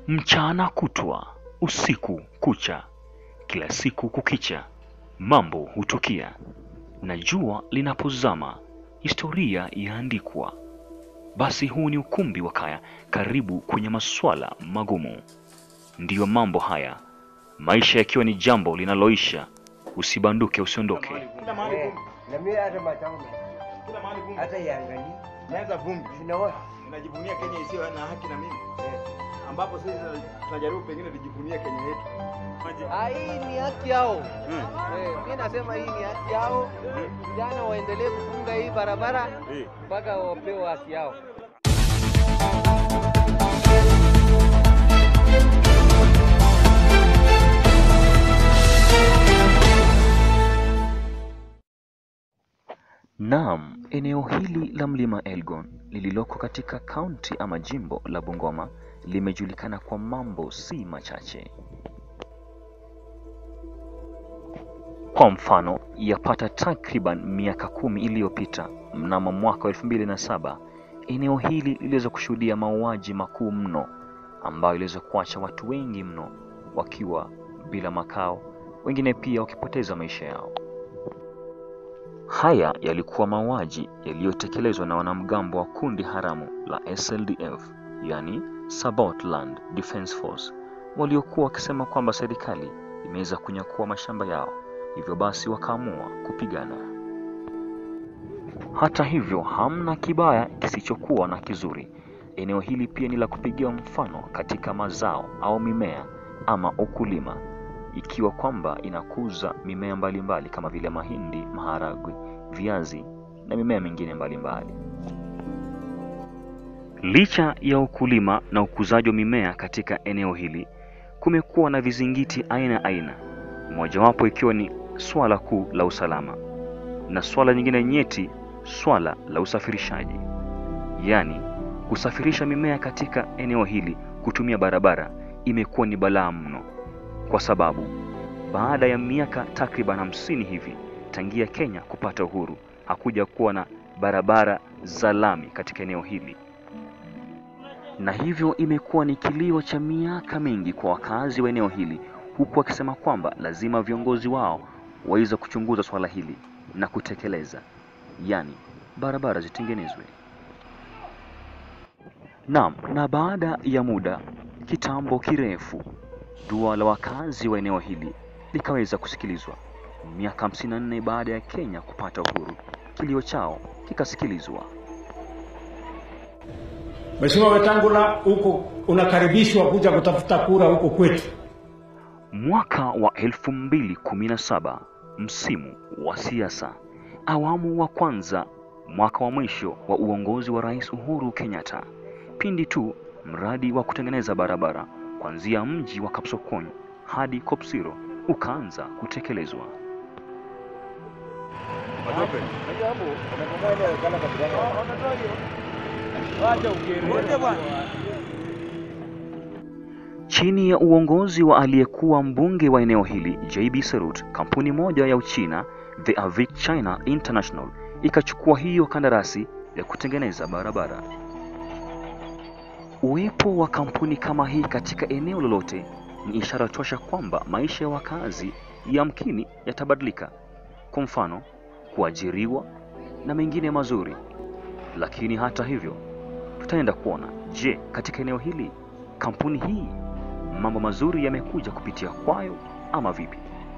Mchana kutwa, usiku kucha, kila siku kukicha, mambo hutukia, na jua linapozama, historia yaandikwa. Basi huu ni ukumbi wa Kaya, karibu kwenye maswala magumu. Ndiyo mambo haya, maisha yakiwa ni jambo linaloisha. Usibanduke, usiondoke. Kila mahali Eh, vumbi. na mimi hata matango Kila mahali vumbi. hata iangalie Imeanza vumbi. sinaona Ninajivunia Kenya isiyo na haki na mimi. eh. Ambapo sisi tunajaribu pengine tujivunie Kenya yetu. Ah, hii ni haki yao. Hmm. Eh, mi nasema hii ni haki yao. Hmm. Vijana waendelee kufunga hii barabara Eh. mpaka wapewe haki yao. Naam, eneo hili la mlima Elgon lililoko katika kaunti ama jimbo la Bungoma limejulikana kwa mambo si machache. Kwa mfano, yapata takriban miaka kumi iliyopita, mnamo mwaka wa elfu mbili na saba, eneo hili liliweza kushuhudia mauaji makuu mno ambayo iliweza kuacha watu wengi mno wakiwa bila makao, wengine pia wakipoteza maisha yao. Haya yalikuwa mauaji yaliyotekelezwa na wanamgambo wa kundi haramu la SLDF, yani Sabot Land Defence Force, waliokuwa wakisema kwamba serikali imeweza kunyakua mashamba yao, hivyo basi wakaamua kupigana. Hata hivyo, hamna kibaya kisichokuwa na kizuri. Eneo hili pia ni la kupigiwa mfano katika mazao au mimea ama ukulima ikiwa kwamba inakuza mimea mbalimbali mbali kama vile mahindi, maharagwe, viazi na mimea mingine mbalimbali. Licha ya ukulima na ukuzaji wa mimea katika eneo hili, kumekuwa na vizingiti aina aina, mojawapo ikiwa ni swala kuu la usalama na swala nyingine nyeti, swala la usafirishaji, yaani kusafirisha mimea katika eneo hili kutumia barabara imekuwa ni balaa mno kwa sababu baada ya miaka takriban hamsini hivi tangia Kenya kupata uhuru hakuja kuwa na barabara za lami katika eneo hili, na hivyo imekuwa ni kilio cha miaka mingi kwa wakazi wa eneo hili, huku wakisema kwamba lazima viongozi wao waweze kuchunguza swala hili na kutekeleza, yaani barabara zitengenezwe. Naam, na baada ya muda kitambo kirefu dua la wakazi wa eneo hili likaweza kusikilizwa. Miaka 54 baada ya Kenya kupata uhuru, kilio chao kikasikilizwa. Mheshimiwa Wetangula, huko unakaribishwa kuja kutafuta kura huko kwetu. Mwaka wa 2017, msimu wa siasa, awamu wa kwanza, mwaka wa mwisho wa uongozi wa Rais Uhuru Kenyatta, pindi tu mradi wa kutengeneza barabara kuanzia mji wa Kapsokony hadi Kopsiro ukaanza kutekelezwa. Chini ya uongozi wa aliyekuwa mbunge wa eneo hili JB Serut, kampuni moja ya Uchina The Avic China International ikachukua hiyo kandarasi ya kutengeneza barabara. Uwepo wa kampuni kama hii katika eneo lolote ni ishara tosha kwamba maisha ya wakazi yamkini yatabadilika, kwa mfano kuajiriwa na mengine mazuri. Lakini hata hivyo, tutaenda kuona, je, katika eneo hili kampuni hii mambo mazuri yamekuja kupitia kwayo ama vipi?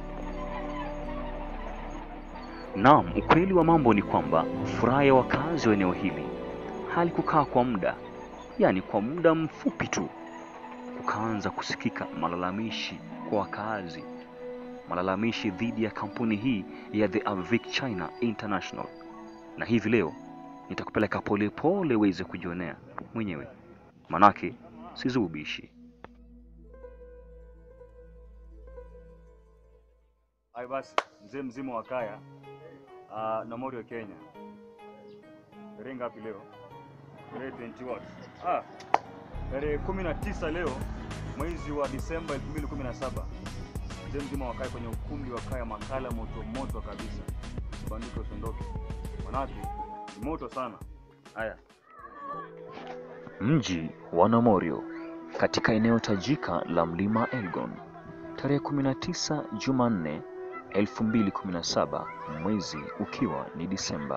Naam, ukweli wa mambo ni kwamba furaha ya wakazi wa eneo hili halikukaa kwa muda, yaani kwa muda mfupi tu kukaanza kusikika malalamishi kwa wakazi, malalamishi dhidi ya kampuni hii ya The Avic China International. Na hivi leo nitakupeleka polepole uweze kujionea mwenyewe, manake sizubishi. Hai basi, mzee mzima wa kaya uh, na Morio Kenya. Tarehe ngapi leo? Tarehe 20 what? Ah, tarehe 19 leo mwezi wa Disemba 2017. Mzee mzima wa kaya kwenye ukumbi wa kaya, makala moto moto kabisa. Usibanduke, usiondoke, manake ni moto sana. Haya, Mji wa Namorio, katika eneo tajika la mlima Elgon tarehe 19 Jumanne 2017 mwezi ukiwa ni Disemba.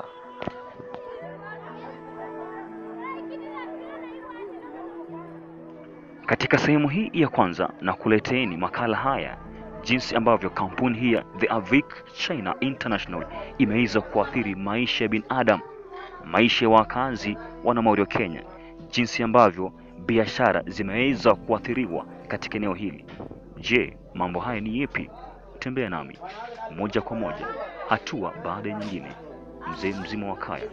Katika sehemu hii ya kwanza na kuleteeni makala haya jinsi ambavyo kampuni hii ya The Avic China International imeweza kuathiri maisha ya binadamu, maisha ya wakazi wa Namario Kenya, jinsi ambavyo biashara zimeweza kuathiriwa katika eneo hili. Je, mambo haya ni yepi? Tembea nami moja kwa moja, hatua baada ya nyingine, mzee mzima wa kaya.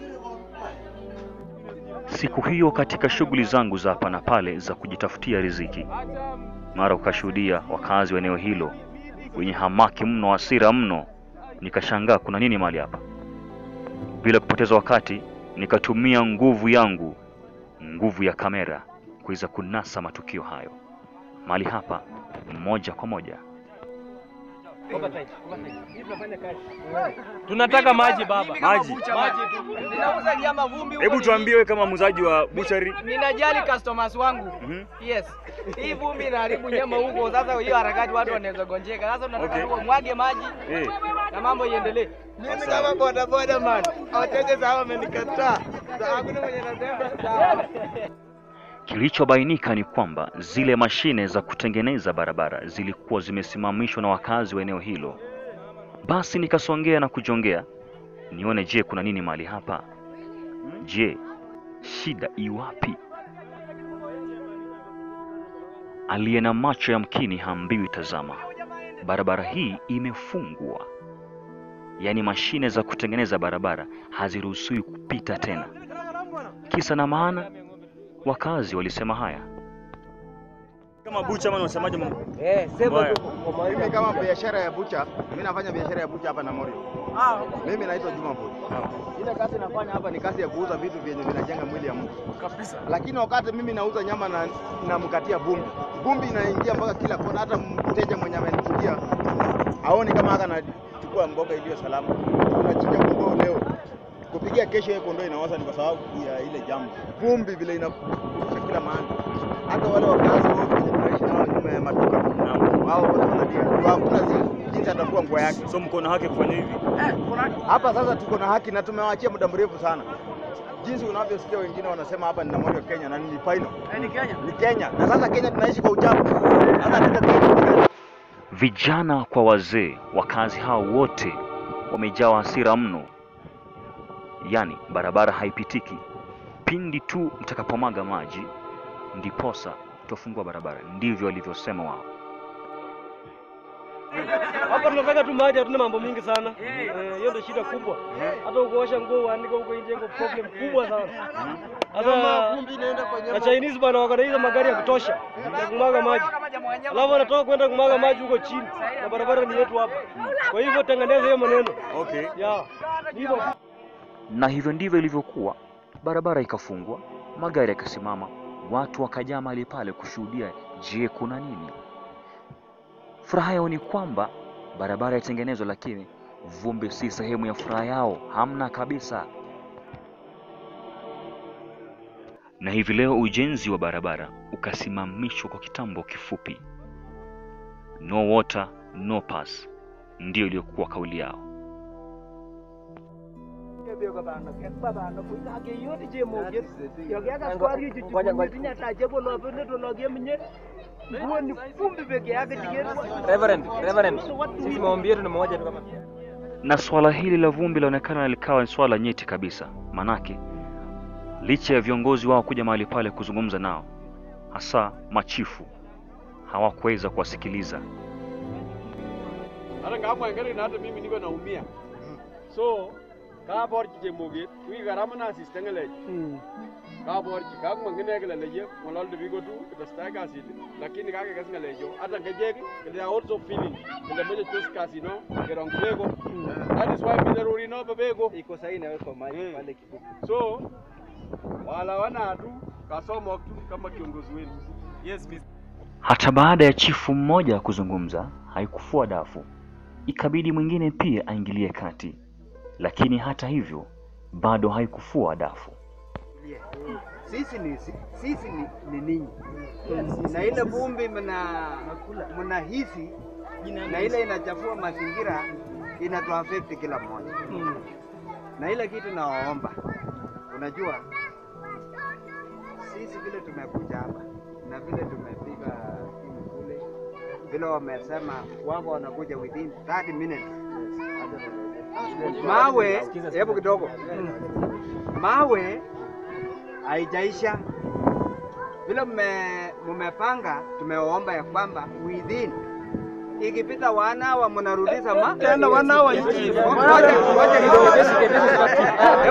Siku hiyo katika shughuli zangu za hapa na pale za kujitafutia riziki, mara ukashuhudia wakazi wa eneo hilo wenye hamaki mno, hasira mno. Nikashangaa kuna nini mahali hapa. Bila kupoteza wakati, nikatumia nguvu yangu, nguvu ya kamera, kuweza kunasa matukio hayo mahali hapa moja kwa moja. Tunataka maji baba. Maji. Maji tu. Ninauza nyama vumbi huko. Hebu ni- tuambie wewe kama muuzaji wa buchari. Ninajali customers wangu. Mhm. Yes. Hii vumbi inaharibu nyama huko. Sasa hiyo harakati watu wanaweza gonjeka. Sasa tunataka Okay. okay. mwage maji Eh, na mambo iendelee. Mimi kama boda boda man. Wateja sawa wamenikataa. Sasa hakuna mwenye anasema sawa. Kilichobainika ni kwamba zile mashine za kutengeneza barabara zilikuwa zimesimamishwa na wakazi wa eneo hilo. Basi nikasongea na kujongea nione, je, kuna nini mahali hapa? Je, shida iwapi? Aliye na macho yamkini hambiwi tazama. Barabara hii imefungwa, yaani mashine za kutengeneza barabara haziruhusiwi kupita tena. Kisa na maana Wakazi walisema haya. kama bucha ama unasemaje mambo? Eh, sema Mbaya. tu kwa maana. Mimi kama biashara ya bucha, mimi nafanya biashara ya bucha hapa Namorio. Ah, Mimi naitwa Juma Boy. Ile kazi nafanya hapa ni kazi ya kuuza vitu vyenye vinajenga mwili ya mtu. kabisa. Lakini wakati mimi nauza nyama na namkatia vumbi. Vumbi inaingia mpaka kila kona, hata mteja mwenye amenikulia aoni kama haka anachukua mboga iliyo salama. Tunachinja kondoo leo. Kupigia kesho hiyo kondoo inaoza ni kwa sababu ya ile jambo. Vumbi vile inakusha kila mahali. Hata wale wakazi wote wenye tunaishi nao nyuma ya maduka. Naam. Wao wanalia. Hakuna zi- jinsi atafua nguo yake. So mko na haki kufanya hivi? Hapa sasa tuko na haki na tumewaachia muda mrefu sana. Jinsi unavyosikia wengine wanasema hapa ni Namorio Kenya na ni final. Ni Kenya. Ni Kenya. Na sasa Kenya tunaishi kwa uchafu. Sasa tuko Kenya. Vijana kwa wazee, wakazi hao wote wamejawa hasira mno, yaani barabara haipitiki. Pindi tu mtakapomwaga maji, ndiposa tutafungua barabara. Ndivyo walivyosema wao. Hapa tunataka tu maji, hatuna mambo mingi sana. Eh, Hiyo ndio shida kubwa. Hata ukoosha nguo uanike huko nje iko problem kubwa sana. Sasa na Chinese bwana wako na hizo magari ya kutosha ya kumwaga maji. Alafu wanatoka kwenda kumwaga maji huko chini. Na barabara ni yetu hapa. Kwa hivyo tengeneza hiyo maneno. Okay. Ya. ni Hivyo. Na hivyo ndivyo ilivyokuwa. Barabara ikafungwa, magari yakasimama, watu wakajaa mahali pale kushuhudia, je, kuna nini? Furaha yao ni kwamba barabara yatengenezwa, lakini vumbi si sehemu ya furaha yao, hamna kabisa. Na hivi leo ujenzi wa barabara ukasimamishwa kwa kitambo kifupi. No water, no pass, ndiyo iliyokuwa kauli yao. Reverend, Reverend. Sisi maombi yetu ni moja tu kama Na swala hili la vumbi laonekana likawa ni swala nyeti kabisa, manake licha ya viongozi wao kuja mahali pale kuzungumza nao, hasa machifu, hawakuweza kuwasikiliza. hata kama ngere na hata mimi niko naumia so ka bor chi jemoge wi garama na assistant ngale ka bor chi ka kuma ngene gele leje molal de bigo tu the stag acid lakini ka ke ngale jo hata ngeje they are also feeling the meje tus casino gerong bego that is why bidaruri no bego iko sahihi inawekwa maji Mm. pale kifupi. so wala wana tu kasoma tu kama kiongozi wenu yes miss Hata baada ya chifu mmoja kuzungumza, haikufua dafu, ikabidi mwingine pia aingilie kati, lakini hata hivyo bado haikufua dafu. sisi ni sisi ni, ni ninyi na ile vumbi mna mnahisi na ile inachafua mazingira inatuafekti kila mmoja na ile kitu nawaomba, unajua sisi vile tumekuja hapa na vile tumepiga simu kule, vile wamesema wako wanakuja within 30 minutes. Mawe, hebu kidogo, mawe haijaisha vile mme- mmepanga, tumewaomba ya kwamba within ikipita wana wa mnarudisha ma Tena wana wa Ngoja- ngoja kidogo.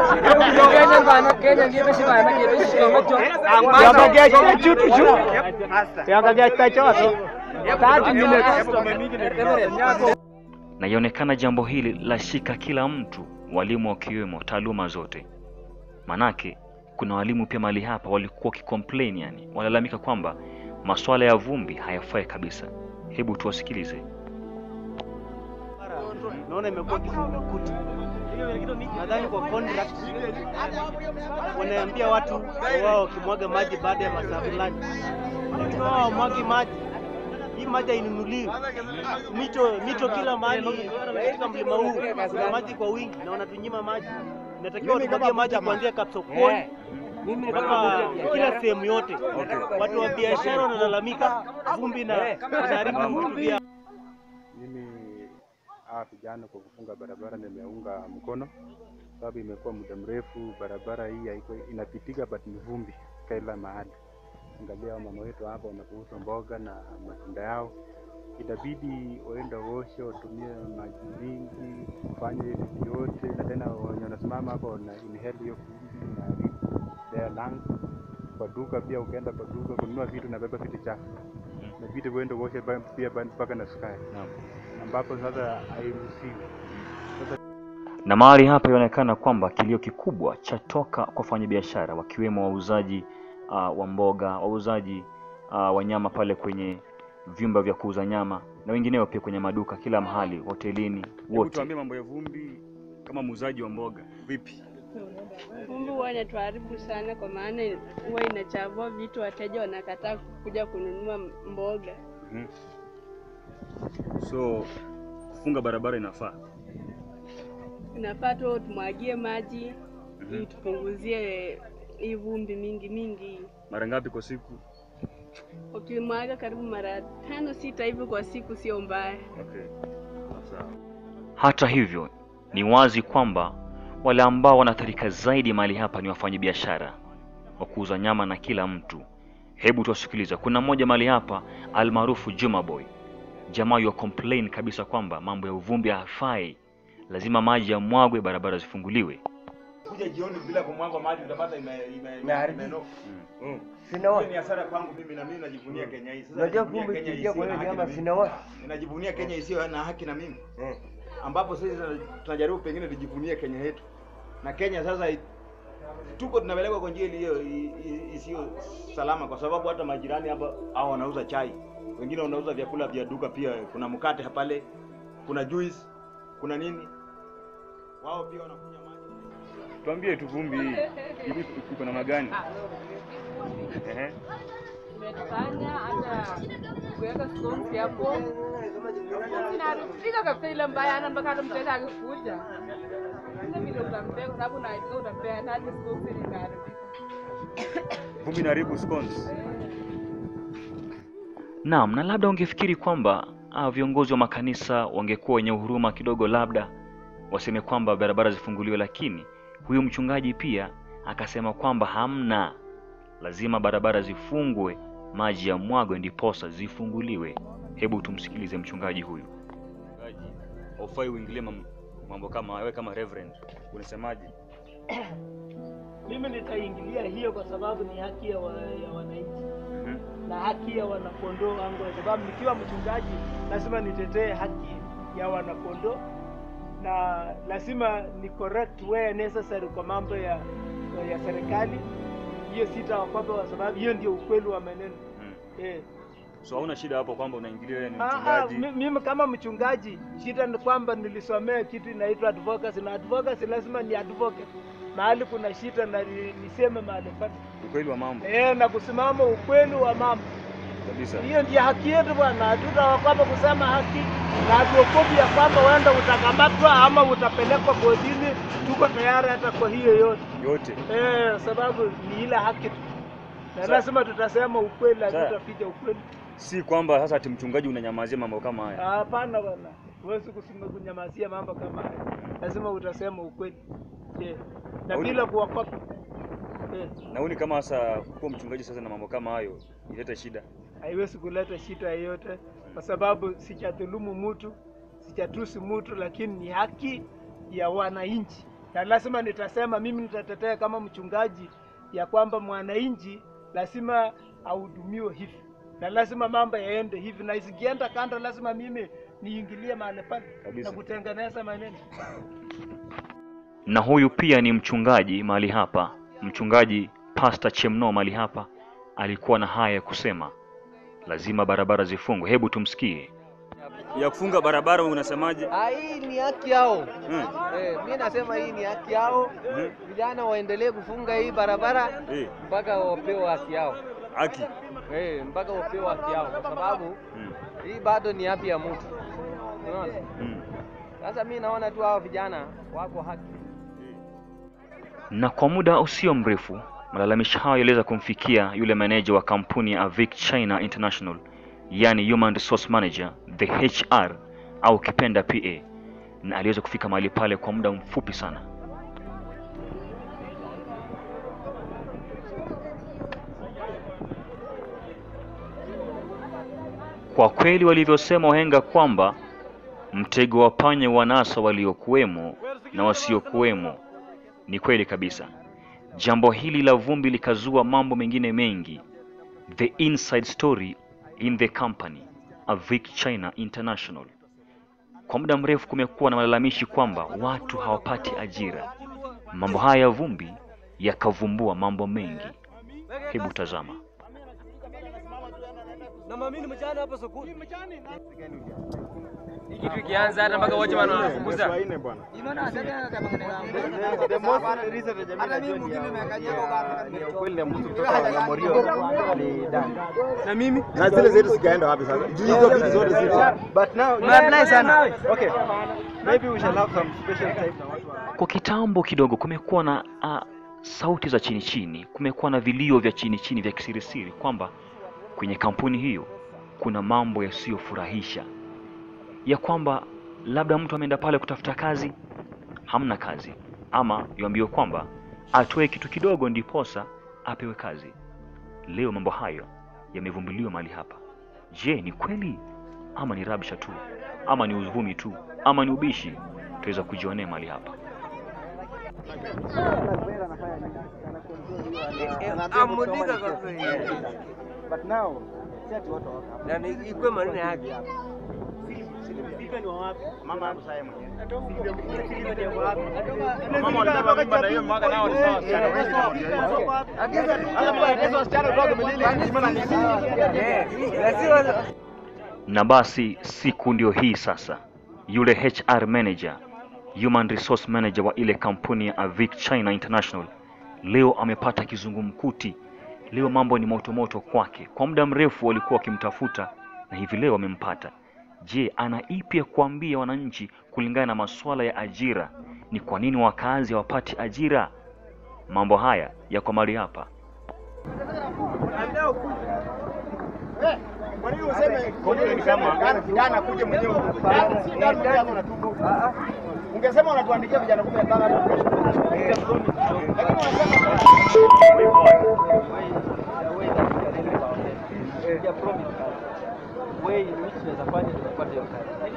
na yaonekana jambo hili la shika kila mtu, walimu wakiwemo taaluma zote. Manake kuna walimu pia mahali hapa walikuwa wakicomplain, yani walalamika kwamba masuala ya vumbi hayafai kabisa. Hebu tuwasikilize. naona imekuwa kizungumkuti. Nadhani kwa contract wanaambia watu wao wakimwaga maji baada ya masaa fulani, lakini wao hawamwagi maji. Hii maji hainunuliwi. Mito mito kila mahali katika mlima huu kuna maji kwa wingi na wanatunyima maji. Inatakiwa tumwagie maji kuanzia Kapsokoni mpaka kila sehemu yote. Watu wa biashara wanalalamika vumbi na inaharibu vitu vyao. Mimi hawa vijana kwa kufunga barabara nimeunga mkono, sababu imekuwa muda mrefu barabara hii haiko inapitika, but ni vumbi kila mahali. Angalia mama wetu hapa wanapouza mboga na matunda yao, itabidi waende waoshe, watumie maji mingi kufanya hiyo vitu yote, na tena wenye wanasimama hapa wana inhale hiyo vumbi na their lungs. Kwa duka pia, ukienda kwa duka kununua vitu, nabeba vitu chafu, inabidi uende uoshe ba- pia ba- mpaka na sukari ambapo sasa hairuhusiwi. Na mahali hapa inaonekana kwamba kilio kikubwa chatoka kwa wafanyabiashara wakiwemo wauzaji uh, wa mboga, wauzaji uh, wa nyama pale kwenye vyumba vya kuuza nyama na wengineo pia kwenye maduka kila mahali, hotelini, Hebu wote. tuambie mambo ya vumbi kama muuzaji wa mboga vipi? Vumbi huwa inatuharibu sana, kwa maana huwa inachafua vitu, wateja wanakataa kuja kununua mboga. Mhm. So kufunga barabara inafaa. Inafaa tu tumwagie maji ili tupunguzie hii vumbi mingi mingi. Mara ngapi kwa siku? Ukimwaga karibu mara tano sita hivi kwa siku, sio mbaya. Okay. Sawa. Hata hivyo, ni wazi kwamba wale ambao wanaathirika zaidi mahali hapa ni wafanyabiashara wa kuuza nyama na kila mtu. Hebu tuwasikiliza. Kuna mmoja mahali hapa almaarufu Juma Boy, jamaa yu complain kabisa kwamba mambo ya uvumbi hafai, lazima maji yamwagwe, barabara zifunguliwe. kuja jioni bila kumwaga maji utapata ime ime Imeharibika. imenoka. Mm. Hiyo ni hasara kwangu mimi na mimi najivunia Kenya hii. Sasa Unajua najivunia kumbe Kenya ikiingia isiyo kwa na hiyo haki na nyama mimi. sinaona. Ninajivunia Kenya isiyo na haki na mimi. Ambapo sisi tuna- tunajaribu pengine tujivunie Kenya yetu. Na Kenya sasa i- tuko tunapelekwa kwa njia iliyo i- i- isiyo salama kwa sababu hata majirani hapa hao wanauza chai. Wengine wanauza vyakula vya duka pia kuna mkate pale, kuna juice, kuna nini? Wao pia wanakunywa maji. Tuambie tu vumbi hii iko- iko namna gani? Ehe. Umetufanya hata kuweka scones hapo inaharibika kabisa, ile mbaya ana mpaka hata mteja akikuja ile vile utampea, kwa sababu unajua utampea hadi scones ile inaharibika. Vumbi inaharibu scones. Naam, na labda ungefikiri kwamba ah, viongozi wa makanisa wangekuwa wenye huruma kidogo, labda waseme kwamba barabara zifunguliwe, lakini huyu mchungaji pia akasema kwamba hamna, lazima barabara zifungwe, maji ya mwagwe ndiposa zifunguliwe. Hebu tumsikilize mchungaji huyu. Mchungaji, haufai uingilie mam- mambo kama wewe kama reverend. Unasemaje? Mimi nitaingilia hiyo kwa sababu ni haki ya, wa, ya wananchi na haki ya wanakondoo wangu, kwa sababu nikiwa mchungaji lazima nitetee haki ya wanakondoo na lazima ni correct where necessary kwa mambo ya, ya serikali. Hiyo sitawakwapa kwa sababu hiyo ndio ukweli wa maneno eh. So hauna shida hapo kwamba unaingilia wewe ni Ah, ah, mchungaji. mi- mimi kama mchungaji, shida ni kwamba nilisomea kitu inaitwa advocacy na advocacy lazima ni advocate. mahali kuna shida na ni- niseme mahali pale Ukweli wa mambo eh, na kusimama ukweli wa mambo. kabisa. Hiyo ndiyo haki yetu bwana, hatutaogopa kusema haki na hatuogopi ya kwamba wenda utakamatwa ama utapelekwa kotini. Tuko tayari hata kwa hiyo yote Yote eh, sababu ni ile haki tu, na Sa- lazima tutasema ukweli, Sa- hatutaficha ukweli. si kwamba sasa ati mchungaji unanyamazia mambo kama haya. Hapana bwana, huwezi kusema kunyamazia mambo kama haya, lazima utasema ukweli eh, na Hauni- bila kuogopa eh, Naoni kama sasa kuwa mchungaji sasa na mambo kama hayo ileta shida. haiwezi kuleta shida yoyote, kwa sababu sijadhulumu mtu, sijatusi mtu, lakini ni haki ya wananchi, na lazima nitasema, mimi nitatetea kama mchungaji ya kwamba mwananchi lazima ahudumiwe hivi na lazima mambo yaende hivi, na isikienda kando, lazima mimi niingilie mahali pale Kabisa. na kutengeneza maneno. Na huyu pia ni mchungaji mahali hapa, mchungaji Pastor Chemno mahali hapa alikuwa na haya ya kusema, lazima barabara zifungwe. Hebu tumsikie. Ya kufunga barabara unasemaje? Ah, hii ni haki yao. Hmm. Eh, mi nasema hii ni haki yao. Mhm. Vijana waendelee kufunga hii barabara Eh, mpaka wapewe haki yao. haki. Eh, mpaka wapewe haki yao kwa sababu Mm. hii bado ni haki ya mtu. Unaona? Mm. Sasa mi naona tu hao vijana wako haki. Na kwa muda usio mrefu malalamishi hayo yaliweza kumfikia yule meneja wa kampuni ya Avic China International, yani Human Resource Manager, the HR au kipenda PA, na aliweza kufika mahali pale kwa muda mfupi sana. Kwa kweli walivyosema wahenga kwamba mtego wa panya wanasa waliokuwemo na wasiokuwemo, ni kweli kabisa. Jambo hili la vumbi likazua mambo mengine mengi. The inside story in the company Avic China International. Kwa muda mrefu kumekuwa na malalamishi kwamba watu hawapati ajira. Mambo haya ya vumbi yakavumbua mambo mengi. Hebu tazama. Na mamini mchana hapa sokoni. kitu ikianza hata mpaka wote wanawafukuza. Wanne bwana. The most reason ya jamii najua ni ya- ni ya ukweli ya mtu kutoka na Morio ni Dan. Na mimi Na zile zetu zikaenda wapi sasa? Juu hizo vitu zote zile. But now umeapply sana. Okay. Maybe we shall have some special time na watu wa Kwa kitambo kidogo kumekuwa na uh, sauti za chini chini, kumekuwa na vilio vya chini chini vya kisirisiri kwamba kwenye kampuni hiyo kuna mambo yasiyofurahisha, ya kwamba labda mtu ameenda pale kutafuta kazi, hamna kazi, ama yuambiwa kwamba atoe kitu kidogo ndiposa apewe kazi. Leo mambo hayo yamevumbuliwa mahali hapa. Je, ni kweli ama ni rabsha tu ama ni uvumi tu ama ni ubishi? Tuweza kujionea mahali hapa. Amudika kwa kweli. But now si ati watu wako hapa. Na ni- ikuwe maneno ya haki. Mama hapo sasa mwenyewe. Mama Mama walibeba mimba na hiyo mwaka nao ni sawa wasichana wengi na ndio hiyo. Hata kwa hizo wasichana kutoka Milili Kimana ni Na sio Na basi siku ndio hii sasa, yule HR manager, human resource manager wa ile kampuni ya Avic China International leo amepata kizungumkuti. Leo mambo ni moto moto kwake. Kwa muda mrefu walikuwa wakimtafuta na hivi leo wamempata. Je, ana ipi ya kuambia wananchi kulingana na masuala ya ajira? Ni kwa nini wakazi hawapati ajira? Mambo haya yako mahali hapa. Kwa nini useme kwa nini kama kijana kuje mwenyewe huko? Dan- Si Dan ndio yako na tuko. Ungesema unatuandikia vijana 15 hata kesho. Lakini unasema Ya promise kazi. Way in which tunaweza fanya tunapata hiyo kazi.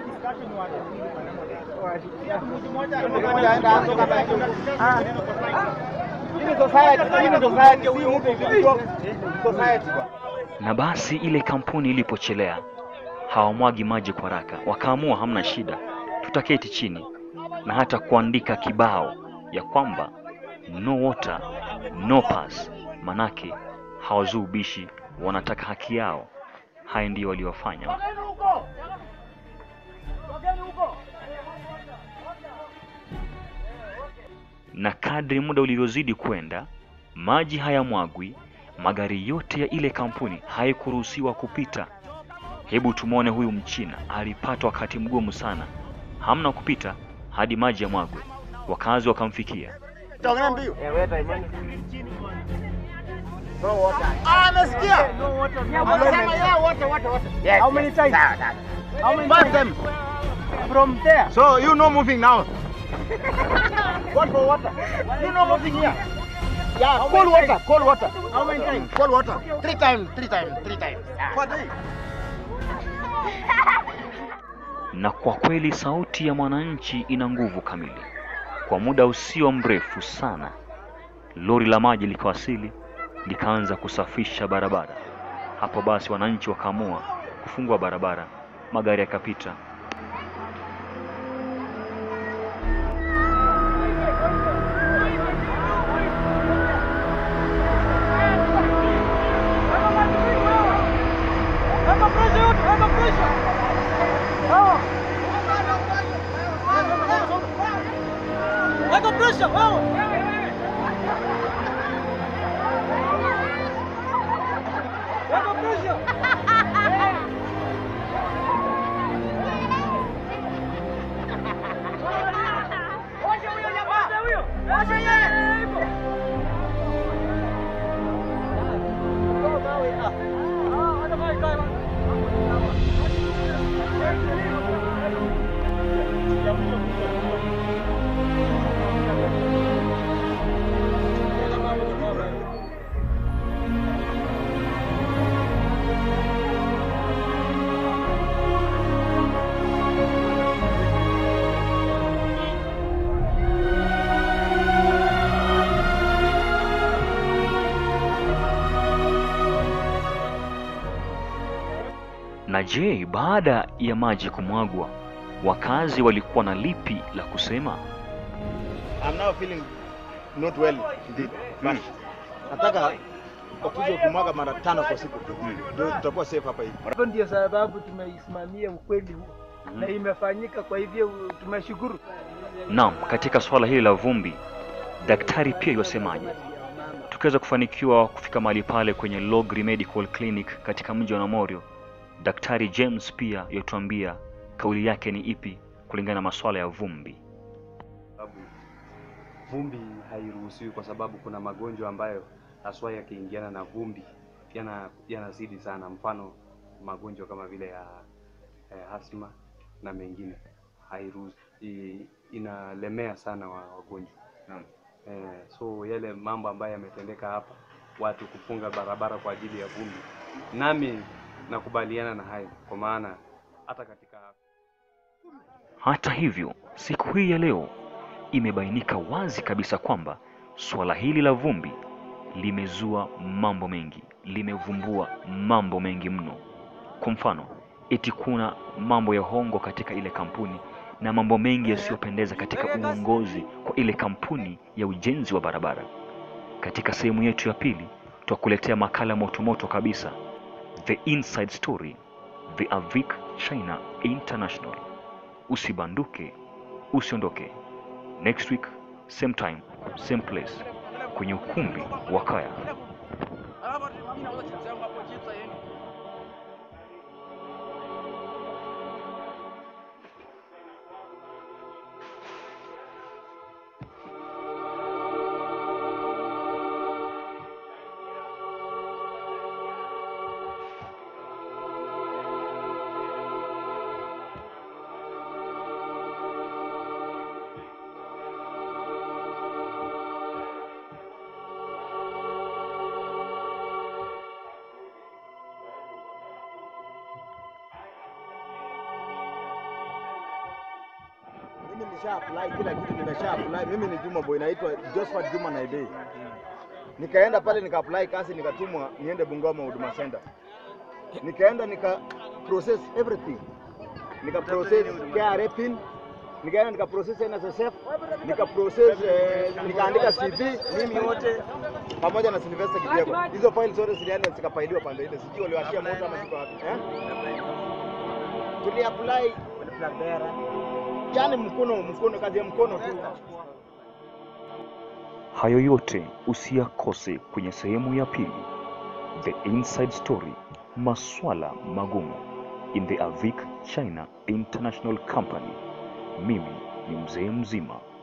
mmoja aenda anzo kama hiyo. Hii ni society, hii ni society, si mtu individual. Society bwana. Na basi ile kampuni ilipochelea, hawamwagi maji kwa haraka, wakaamua hamna shida, tutaketi chini na hata kuandika kibao ya kwamba no water no pass, manake hawazui ubishi, wanataka haki yao. Haya ndiyo waliofanya. na kadri muda ulivyozidi kwenda, maji hayamwagwi, magari yote ya ile kampuni haikuruhusiwa kupita. Hebu tumwone huyu Mchina alipata wakati mgumu sana, hamna kupita hadi maji yamwagwe. Wakazi wakamfikia. Utaongea mbio. Ah, amesikia. Amesema yeah, water, water, water. Yes. How many yes. times? Sawa, sawa. How many Five times? times. From there. So you know moving now. What for water? You know moving here. Yeah, How cold many water, cold water. How many times? Cold water. Three times, three times, three times. Per day. Na kwa kweli sauti ya mwananchi ina nguvu kamili. Kwa muda usio mrefu sana, lori la maji likawasili likaanza kusafisha barabara. Hapo basi wananchi wakaamua kufungua barabara, magari yakapita. Weka pressure wewe. Weka pressure. Washa huyo jamaa. Washa huyo. Washa yeye. Ah, hata kai kai. Na je, baada ya maji kumwagwa, wakazi walikuwa na lipi la kusema? I'm now feeling not well indeed. But nataka wakuje kumwaga mara tano kwa siku. Ndio tutakuwa safe hapa hivi. Hapo ndio sababu tumeisimamia ukweli huu na imefanyika, kwa hivyo tumeshukuru. Naam, katika swala hili la vumbi, daktari pia yosemaje? Tukiweza kufanikiwa kufika mahali pale kwenye Logri Medical Clinic katika mji wa Namorio, Daktari James pia yotuambia kauli yake ni ipi kulingana na masuala ya vumbi. sababu vumbi hairuhusiwi kwa sababu kuna magonjwa ambayo haswa yakiingiana na vumbi yana yanazidi sana, mfano magonjwa kama vile ya eh, asma na mengine hairuhusi, i- inalemea sana wa wagonjwa eh, so yale mambo ambayo yametendeka hapa, watu kufunga barabara kwa ajili ya vumbi, nami nakubaliana na hayo, kwa maana hata katika Hata hivyo, siku hii ya leo imebainika wazi kabisa kwamba suala hili la vumbi limezua mambo mengi, limevumbua mambo mengi mno. Kwa mfano, eti kuna mambo ya hongo katika ile kampuni na mambo mengi yasiyopendeza katika uongozi kwa ile kampuni ya ujenzi wa barabara. Katika sehemu yetu ya pili, tutakuletea makala motomoto kabisa, The Inside Story, The Avic China International. Usibanduke, usiondoke. Next week, same time, same place, kwenye ukumbi wa Kaya. Mimi nisha apply kila kitu, nimesha apply. Mimi ni Juma Boy, naitwa Josephat Juma Naidei. Nikaenda pale nika apply kazi, nikatumwa niende Bungoma Huduma Center. Nikaenda nika process everything, nika process KRA pin, nikaenda nika process NSSF, nika process eh, nikaandika CV mimi wote pamoja na Sylvester Kipyego. Hizo file zote zilienda zikafailiwa pande ile, sijui waliwashia moto ama siko wapi eh? Tuli apply yani mkono mkono, kazi ya mkono tu. Hayo yote usiyakose kwenye sehemu ya pili, The Inside Story, maswala magumu in the Avic China International Company. Mimi ni mzee mzima